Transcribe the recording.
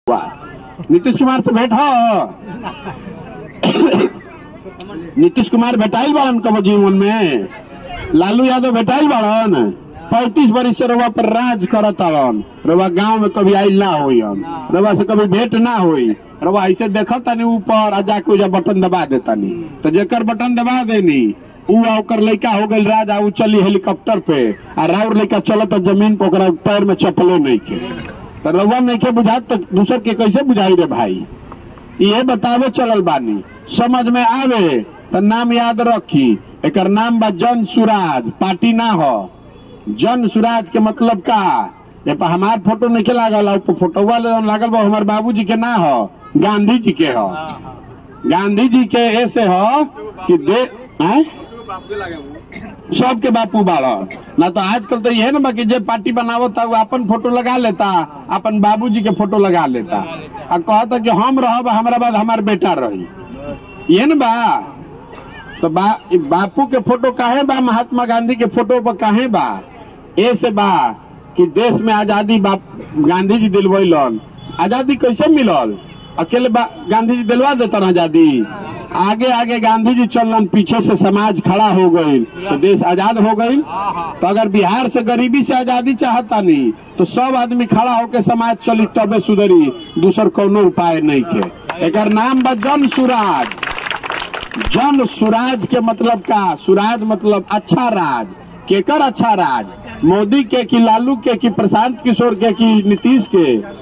नीतीश कुमार से भेंट हो नीतीश कुमार भेटाइल बाड़न कब जीवन में लालू यादव भेटाइल बाड़न पैंतीस बरिस से रवा पर राज करत आड़न रवा गांव में कभी आइल ना होई रवा से कभी भेंट ना होई रवा ऐसे देखत तानी ऊपर आ जाके उजा बटन दबा देतानी तो जेकर बटन दबा देनी ऊ आ ओकर लइका हो गइल राज आ ऊ चली हेलीकॉप्टर पे आ राउर लइका चलत जमीन पे ओकरा पैर में चप्पलो नहीं के तो रउआ नहीं के बुझात तो दूसर के कैसे बुझाई रे भाई ये बतावे चलल बानी समझ में आवे तो नाम याद रखी एकर नाम बा जन सुराज पार्टी ना हो जन सुराज के मतलब का ये पर हमार फोटो नहीं लागल ऊपर फोटोवा लागल बा हमार बाबूजी के ना हो गांधी जी के हो गांधी जी के ऐसे हो कि दे आय? सबके बापू बाड़ा ना तो आजकल तो यह ना बा कि जे पार्टी बनावता वो अपन फोटो लगा लेता अपन बाबूजी के फोटो लगा लेता आ कहता कि हम रहब हमारा बाद हमार बेटा रही ये ना बा तो बा, इ बापू के फोटो काहे बा महात्मा गांधी के फोटो पर काहे बा ऐसे बा कि देश में आजादी बाप गांधी जी दिलवैलन आजादी कैसे मिलल अकेले बा गांधी जी दिलवा देता आजादी आगे आगे गांधी जी चलन पीछे से समाज खड़ा हो गई तो देश आजाद हो गई तो अगर बिहार से गरीबी से आजादी चाहता नहीं तो सब आदमी खड़ा होके समाज चली तबे सुधरी दूसर कोनो उपाय नहीं के एकर नाम बा जन सुराज जन सुराज के मतलब का सुराज मतलब अच्छा राज केकर अच्छा राज मोदी के कि लालू के कि प्रशांत किशोर के कि नीतीश के